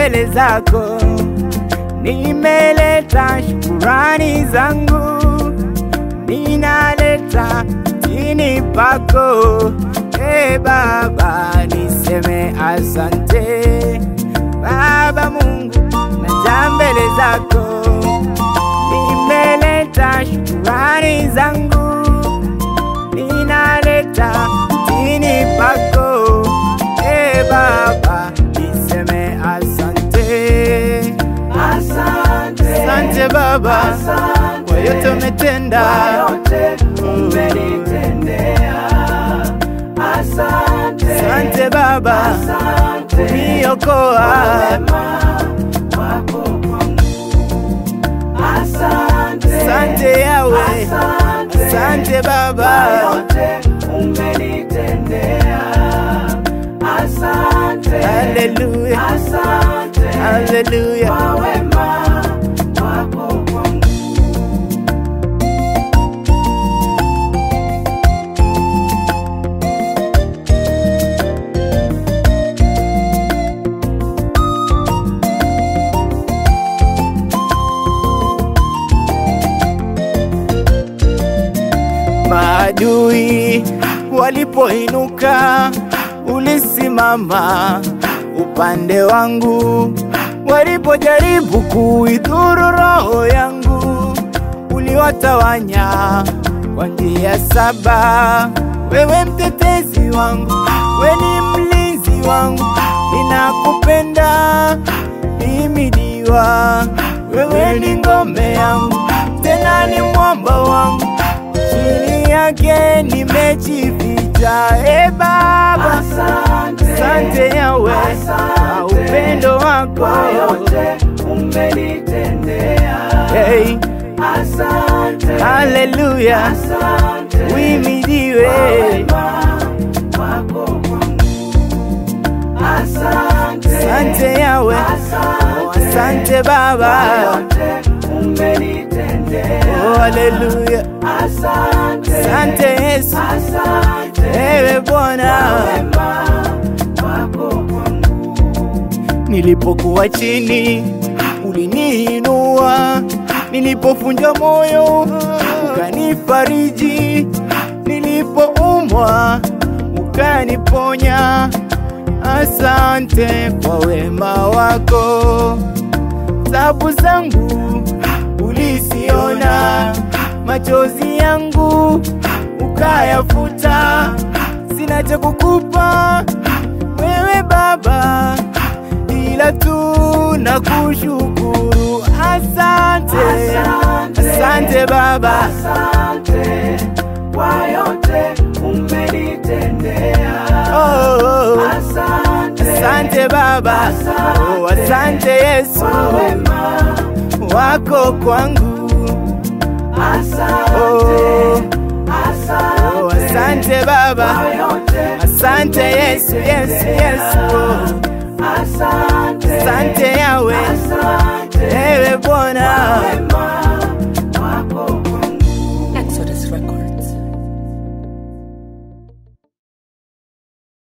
mbele zako, nimeleta shukurani zangu, ninaleta chini pako. E Baba, niseme asante Baba Mungu, naja mbele zako, nimeleta shukurani zangu, ninaleta chini pako. E Baba, niseme asante, Asante, asante Baba Asante. kwa yote umetenda. kwa yote umenitendea. Asante, Asante Baba asante kuniokoa. wema wako kwangu. Asante, Asante Yawe, asante, asante kwa Baba. yote umenitendea. Asante, Haleluya, asante haleluya. kwa wema wako kwangu. Maadui walipoinuka, ulisimama upande wangu. Walipojaribu kuidhuru roho yangu, uliwatawanya kwa njia saba. Wewe mtetezi wangu, wewe ni mlinzi wangu, ninakupenda himidiwa. Wewe ni ngome yangu, tena ni mwamba wangu chini yake nimejificha. E Baba, Asante, asante Yawe kwa upendo wako. kwa yote umenitendea. Hey, Asante, haleluya, asante uimidiwe. kwa wema wako kwangu. Asante, Asante Yawe, oh, asante asante Baba. kwa yote umenitendea. Oh, haleluya, Asante, asante Yesu, asante ewe Bwana. wema wako kwangu. Nilipokuwa chini uliniinua, nilipofunja moyo ukanifariji, nilipoumwa ukaniponya. Asante kwa wema wako, tabu zangu ulisiona, machozi yangu ukayafuta. Sina cha kukupa wewe Baba, ila tu na kushukuru. Asante, Asante. asante Baba, Asante kwa yote umenitendea. oh, oh. Asante, asante Baba, oh, asante Yesu kwa wema wako kwangu, Asante, oh, asante oh, asante Baba, kwa yote asante Yesu, Yesu, Yesu, oh. Asante, asante Yawe, asante ewe Bwana. wema